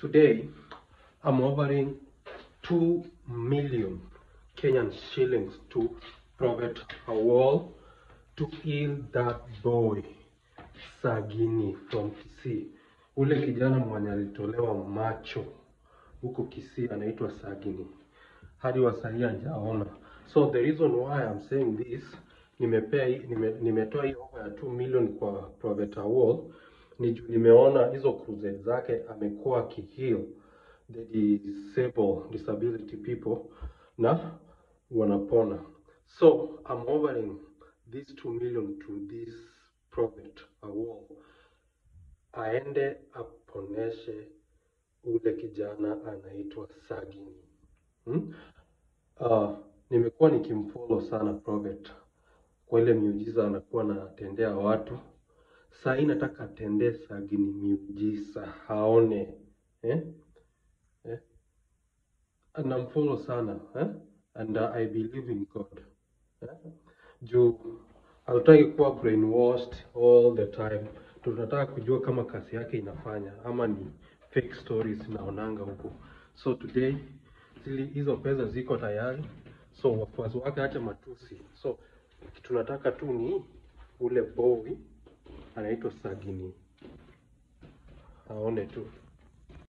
Today, I'm offering 2 million Kenyan shillings to Prophet Awol to heal that boy Sagini from Kisii. Ule kijana mwenye alitolewa macho huko Kisii anaitwa Sagini, hadi wasahii hajaona. So the reason why I'm saying this, nimepea hii- nime, nimetoa hii offer ya 2 million kwa Prophet Awol ni juu nimeona hizo crusade zake amekuwa akiheal the disabled disability people na wanapona. So I'm offering this 2 million to this prophet Awol aende aponeshe ule kijana anaitwa Sagini. Hmm? Uh, nimekuwa nikimfollow sana prophet kwa ile miujiza anakuwa anatendea watu. Saa hii nataka atendee Sagini miujiza haone eh? Eh? Namfollow sana eh? and uh, I believe in God eh? juu hatutaki kuwa brainwashed all the time. Tunataka kujua kama kazi yake inafanya ama ni fake stories naonanga huko. So today zili hizo pesa ziko tayari, so wafuasi wake acha matusi. So tunataka tu ni ule boy anaitwa Sagini aone tu.